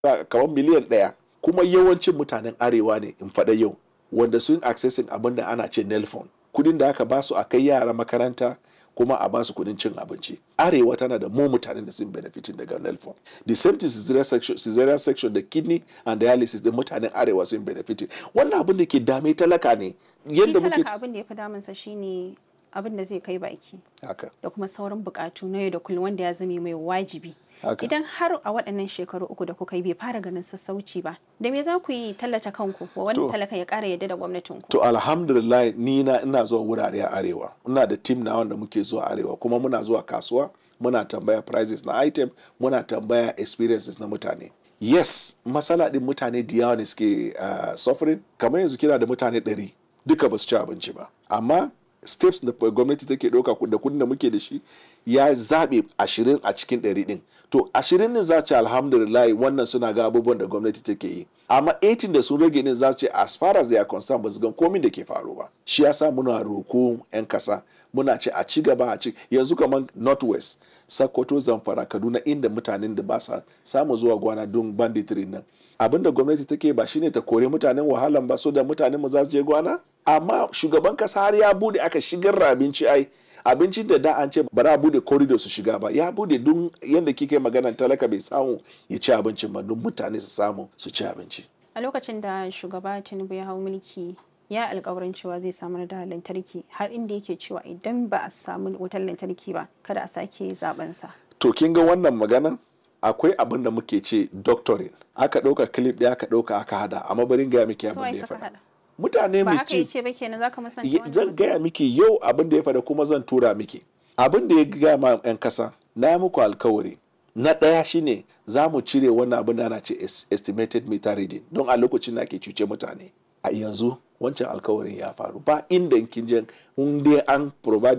kamar miliyan ɗaya kuma yawancin mutanen arewa ne in faɗa yau wanda sun accessing abin da ana ce nelfon kudin da aka basu a kai yara makaranta kuma a basu kudin cin abinci arewa tana da mu mutanen da sun benefitin daga nelfon the same thing cesarean section, cesarean section da kidney and dialysis da mutanen arewa sun benefitin wannan abin da ke dame talaka ne yadda muke abin da ya fi damunsa shine abin da zai kai baki haka da kuma sauran bukatu na yau da kullum wanda ya zame mai wajibi haka idan har a waɗannan shekaru uku da kuka yi bai fara ganin sassauci ba da me za ku yi tallata kanku wa wani To. talaka ya ƙara yadda da gwamnatin ku to alhamdulillah ni na ina zuwa wurare a arewa ina da team na wanda muke zuwa arewa kuma muna zuwa kasuwa muna tambaya prices na item muna tambaya experiences na mutane yes matsala din mutane da yawa ne suke uh, suffering kamar yanzu kina da mutane ɗari duka ba su ci abinci ba amma steps da gwamnati take ɗauka da kudin da muke da shi ya zaɓe ashirin a cikin ɗari ɗin to ashirin ne za ce alhamdulillah wannan suna ga abubuwan da gwamnati take yi amma 18 da sun rage ne za ce as far as they are concerned ba su gan komin da ke faru ba shi yasa muna roko 'yan kasa muna ce a ci gaba a ci yanzu kamar northwest sokoto zamfara kaduna inda mutanen da ba sa samu zuwa gwana don banditry nan abin da gwamnati take ba shine ta kore mutanen wahalan ba so da mutanen mu za su je gwana amma shugaban kasa har ya bude aka shigar da abinci ai abincin da da an ce ba za a bude corridor su shiga ba ya bude don yadda kike magana talaka bai samu ya ci abincin ba don mutane su samu su ci abinci a lokacin da shugaba tinubu ya hau mulki ya alkawarin cewa zai samar da lantarki har inda yake cewa idan ba a samu wutar lantarki ba kada a sake zaben sa to kin ga wannan maganan akwai abin da muke ce doctoring aka ɗauka clip ɗaya aka ɗauka aka hada amma barin gaya miki abin so da ai ya saka faɗa hada mutane ba haka mischief yace ba kenan zaka musanta Ye- wannan zan gaya miki yau abin da ya faɗa kuma zan tura miki abin da ya gaya ma 'yan kasa na yi muku alkawari na ɗaya shine za mu cire wannan abin da ana ce es- estimated meter reading don a lokacin da ake cuce mutane a yanzu wancan alkawarin ya faru ba inda kin je in dai an provide